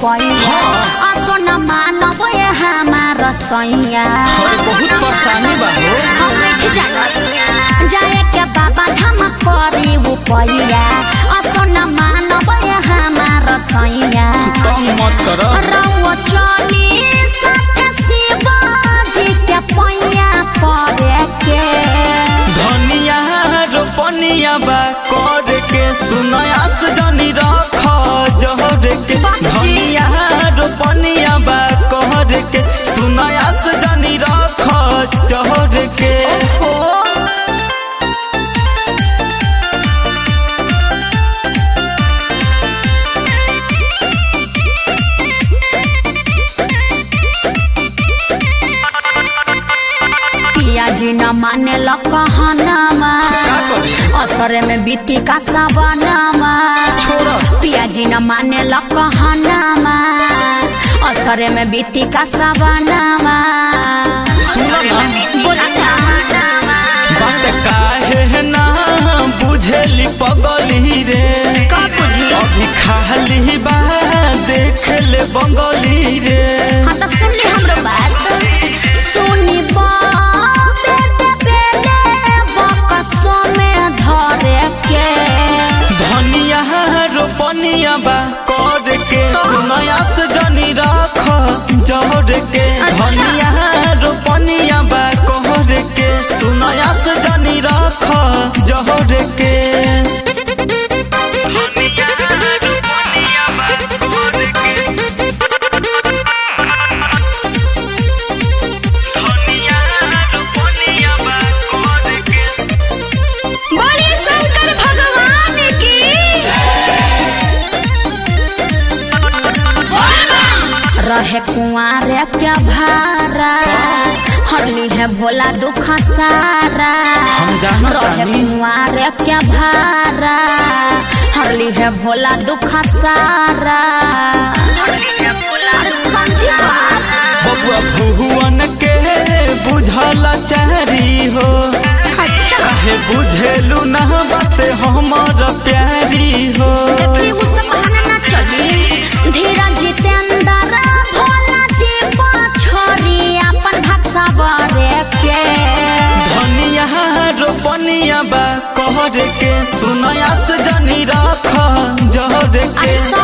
पैया हाँ। असो न मानब ये हमार सैया अरे बहुत परेशानी बा हो हम नहीं जानत जाए के बाबा धाम करे वो पैया असो न मानब ये हमार सैया तंग मत कर रउआ चली सत्य शिवाजी के पैया पड़े के धनिया रोपनिया बा कर के सुनयास जनी रख जहर के बाबूजी। धनिया रोपनिया बा कर के सुनयास जनी रख जहर के हो पियाजी न माने ल कहनामा का करी? असरे में बीती का सवनामा छोड़ पियाजी न माने ल कहनामा असरे में बीती का सवनामा सुन ना बोला ना बात काहे ना बुझेली पगली रे का बुझी अभी खाली बा देख ले बंगली रे हाँ तो सुन ली हमरो बात सुनी बाबे दे बेले बकसो में धरे के धनिया रोपनिया बा कर के सुनयास जनी रख जहर के अच्छा। धनिया रोपनिया बा कहर के सुनयास जनी रख जहर के बोली शंकर भगवान की रहे कुआरे क्या भारा हरली है भोला दुख सारा हम जानत रहे तानी। कुआरे क्या भारा हरली है भोला दुख सारा अरे समझी बात बबुआ भुवन के बुझल चारी हो अच्छा काहे बुझेलू ना बात हमर प्यारी हो देखी उ सब बहाना ना चली धीरज जितेंद्र भोला जी पछोरी अपन भक्सा बरे के धनिया रोपनिया बा कहर के सुनयास जनी रख जहर के अरे